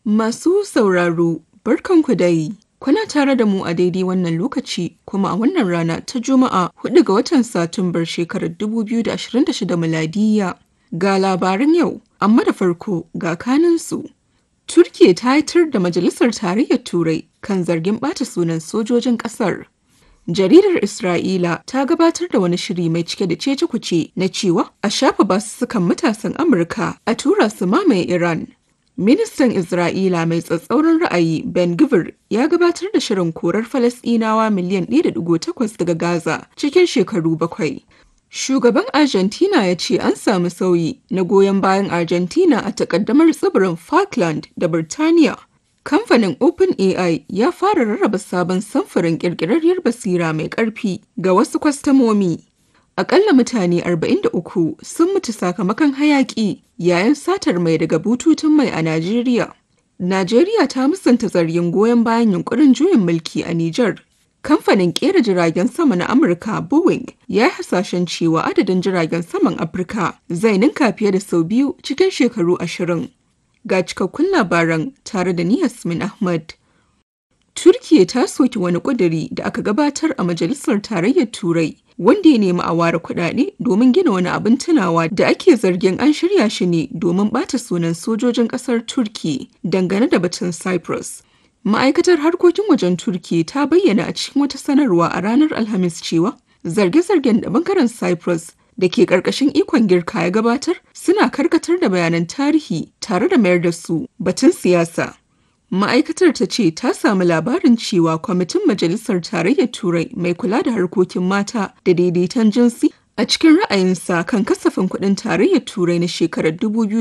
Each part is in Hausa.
Masu sauraro, barkanku dai. Kuna tare da mu a daidai wannan lokaci kuma a wannan rana ta Juma'a 4 ga watan Satumbar shekarar 2026 miladiya. Ga labaran yau, amma da farko ga kaninsu. Turkiya ta haitar da Majalisar Tarayyar Turai kan zargin ɓata sunan sojojin ƙasar. Jaridar Isra'ila ta gabatar da wani shiri mai cike da cece-kuce na cewa a shafa basussukan matasan Amurka a tura su mamaye Iran. Ministan Isra'ila mai tsatsauran ra'ayi Ben Gvir ya gabatar da shirin korar Falasɗinawa miliyan 1.8 daga Gaza cikin shekaru bakwai. Shugaban Argentina ya ce an samu sauyi na goyon bayan Argentina a takaddamar tsibirin Falkland da Birtaniya. Kamfanin OpenAI ya fara rarraba sabon samfurin ƙirƙirarriyar basira mai ƙarfi ga wasu kwastamomi. Akalla mutane 43 sun mutu sakamakon hayaƙi yayin satar mai daga bututun mai a Najeriya. Najeriya ta musanta zargin goyon bayan yunkurin juyin mulki a Nijar. Kamfanin ƙera jiragen sama na Amurka Boeing ya yi hasashen cewa adadin jiragen saman Afirka zai ninka fiye da sau biyu cikin shekaru ashirin. Ga cikakkun labaran tare da ni Yasmin Ahmad. Turkiya ta soki wani ƙuduri da aka gabatar a Majalisar Tarayyar Turai wanda ya nemi a ware kuɗaɗe domin gina wani abin tunawa da ake zargin an shirya shi ne domin ɓata sunan sojojin ƙasar Turki dangane da batun Cyprus. Ma'aikatar harkokin wajen Turki ta bayyana a cikin wata sanarwa a ranar Alhamis cewa zarge-zargen da bangaren Cyprus da ke ƙarƙashin ikon girka ya gabatar suna karkatar da bayanan tarihi tare da mayar da su batun siyasa. Ma'aikatar ta ce ta samu labarin cewa kwamitin Majalisar Tarayyar Turai mai kula da harkokin mata da daidaiton jinsi a cikin ra'ayinsa kan kasafin kuɗin Tarayyar Turai na shekarar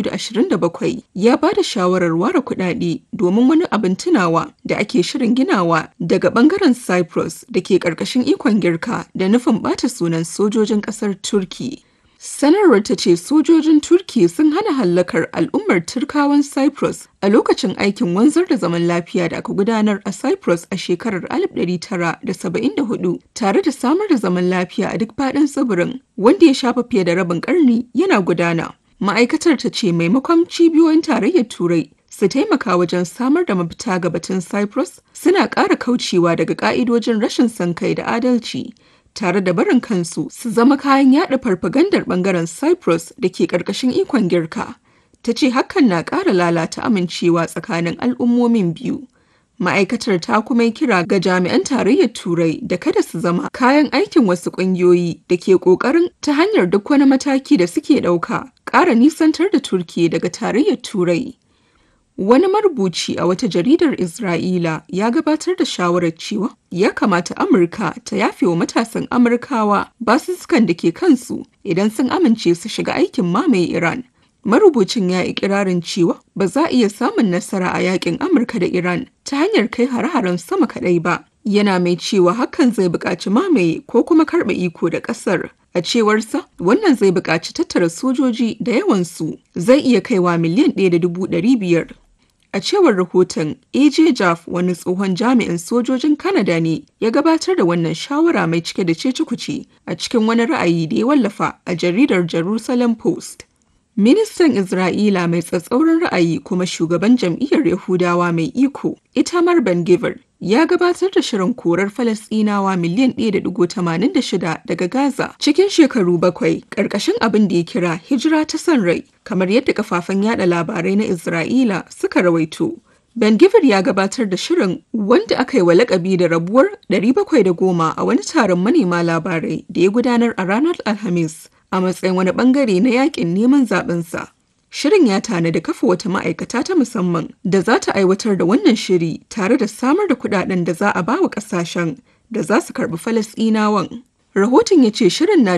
2027 ya ba da shawarar ware kuɗaɗe domin wani abin tunawa da ake shirin ginawa daga ɓangaren Cyprus da ke ƙarƙashin ikon girka da nufin ɓata sunan sojojin ƙasar Turki. Sanarwar ta ce sojojin Turki sun hana hallakar al'ummar Turkawan Cyprus a lokacin aikin wanzar da zaman lafiya da aka gudanar a Cyprus a shekarar 1974 tare da samar da zaman lafiya a duk faɗin tsibirin wanda ya shafa fiye da rabin ƙarni yana gudana. Ma'aikatar ta ce maimakon cibiyoyin tarayyar Turai su taimaka wajen samar da mafita ga batun Cyprus suna ƙara kaucewa daga ƙa'idojin rashin son kai da adalci. tare da barin kansu su zama kayan yada farfagandar bangaren Cyprus da ke ƙarƙashin ikon girka. Ta ce hakan na ƙara lalata amincewa tsakanin al'ummomin biyu. Ma'aikatar ta kuma yi kira ga jami'an tarayyar Turai da kada su zama kayan aikin wasu ƙungiyoyi da ke ƙoƙarin ta hanyar duk wani mataki da suke ɗauka ƙara nisantar da Turki daga tarayyar Turai. Wani marubuci a wata jaridar Isra'ila ya gabatar da shawarar cewa ya kamata Amurka ta yafe wa matasan Amurkawa basussukan da ke kansu idan sun amince su shiga aikin mamaye Iran. Marubucin ya yi ikirarin cewa ba za a iya samun nasara a yakin Amurka da Iran ta hanyar kai hare-haren sama kaɗai ba. Yana mai cewa hakan zai buƙaci mamaye ko kuma karɓe iko da ƙasar. A cewarsa, wannan zai buƙaci tattara sojoji da yawansu zai iya kaiwa miliyan ɗaya da dubu ɗari biyar. A cewar rahoton, AJ Jaff wani tsohon jami'in sojojin Kanada ne ya gabatar da wannan shawara mai cike da cece-kuce a cikin wani ra'ayi da ya wallafa a jaridar Jerusalem Post. Ministan Isra'ila mai tsatsauran ra'ayi kuma shugaban jam'iyyar Yahudawa mai iko, Itamar Ben Gvir, ya gabatar da shirin korar Falasɗinawa miliyan 1.86 daga Gaza cikin shekaru bakwai ƙarƙashin abin da ya kira hijira ta son rai, kamar yadda kafafen yada labarai na Isra'ila suka rawaito. Ben Gvir ya gabatar da shirin wanda aka yi wa lakabi da rabuwar 710 a wani taron manema labarai da ya gudanar a ranar Alhamis a matsayin wani bangare na yakin neman zabensa. Shirin ya tanadi kafa wata ma'aikata ta musamman da za ta aiwatar da wannan shiri tare da samar da kudaden da za a ba wa kasashen da za su karbi Falasɗinawan. Rahoton ya ce shirin na